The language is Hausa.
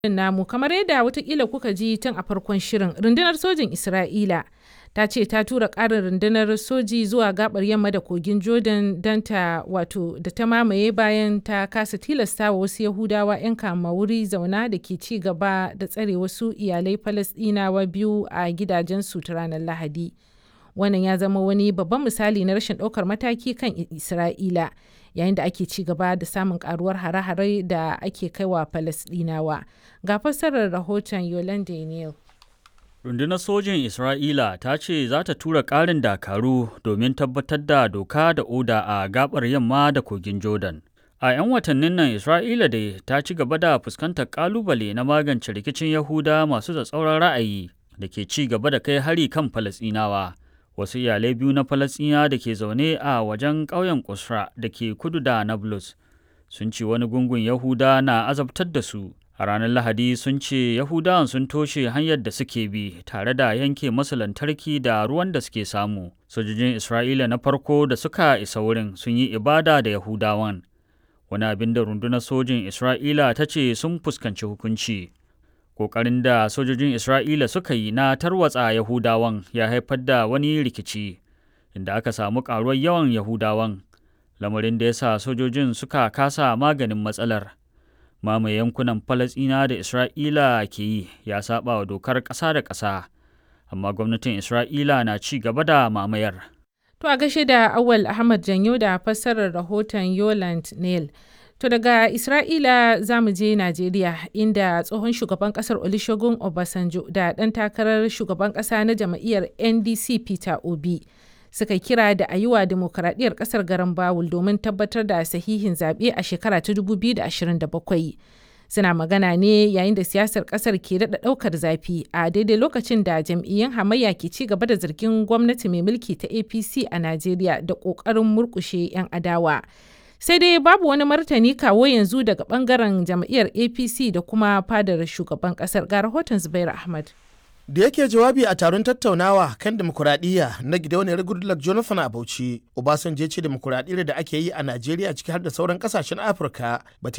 namu kamar yadda watakila kuka ji tun a farkon shirin rundunar sojin isra'ila ta ce ta tura ƙarin rundunar soji zuwa gabar yamma da kogin jordan don ta wato da ta mamaye bayan ta kasa tilasta wa wasu yahudawa 'yan kama wuri zauna da ke ci gaba da tsare wasu iyalai falasɗinawa biyu a gidajensu ta ranar lahadi wannan ya zama wani babban misali na rashin ɗaukar mataki kan isra'ila yayin da ake ci gaba da samun karuwar hare-hare da ake kaiwa falasɗinawa ga fassarar rahoton yolande neal Rundunar sojin Isra'ila ta ce za ta tura ƙarin dakaru domin tabbatar da doka da oda a gabar yamma da kogin Jordan. A 'yan watannin nan Isra'ila dai ta ci gaba da fuskantar ƙalubale na magance rikicin Yahuda masu tsatsauran ra'ayi da ke ci gaba da kai hari kan Falasɗinawa. Wasu iyalai biyu na Falasɗina da ke zaune a wajen ƙauyen Kusra da ke kudu da Nablus sun ce wani gungun Yahuda na azabtar da su. A ranar Lahadi sun ce Yahudawan sun toshe hanyar da suke bi tare da yanke masu lantarki da ruwan da suke samu. Sojojin Isra'ila na farko da suka isa wurin sun yi ibada da Yahudawan. Wani abin da rundunar sojin Isra'ila ta ce sun fuskanci hukunci. Ƙoƙarin da sojojin Isra'ila suka yi na tarwatsa Yahudawan ya haifar da wani rikici, inda aka samu ƙaruwar yawan Yahudawan, lamarin da ya sa sojojin suka kasa maganin matsalar. mamaye yankunan Falasɗina da Isra'ila ke yi ya saba wa dokar ƙasa da ƙasa, amma gwamnatin Isra'ila na ci gaba da mamayar. To a gashe da Awal Ahmad Janyo da fassarar rahoton Yoland Neil. To daga Isra'ila za mu je Najeriya inda tsohon shugaban kasar Olusegun Obasanjo da ɗan takarar shugaban ƙasa na jam'iyyar NDC Peter Obi. suka kira da a yi wa demokaradiyyar kasar garin bawul domin tabbatar da sahihin zaɓe a shekara ta 2027 suna magana ne yayin da siyasar kasar ke daɗa ɗaukar zafi a daidai lokacin da jam'iyyun hamayya ke ci gaba da zargin gwamnati mai mulki ta apc a najeriya da ƙoƙarin murƙushe 'yan adawa sai dai babu wani martani kawo yanzu daga ɓangaren jam'iyyar apc da kuma fadar shugaban ƙasar ga rahoton zubair ahmad da yake jawabi a taron tattaunawa kan demokuraɗiyya na gidauniyar goodluck jonathan a bauchi obasanjo ce demokuraɗiyyar da ake yi a najeriya ciki har da sauran kasashen afirka ba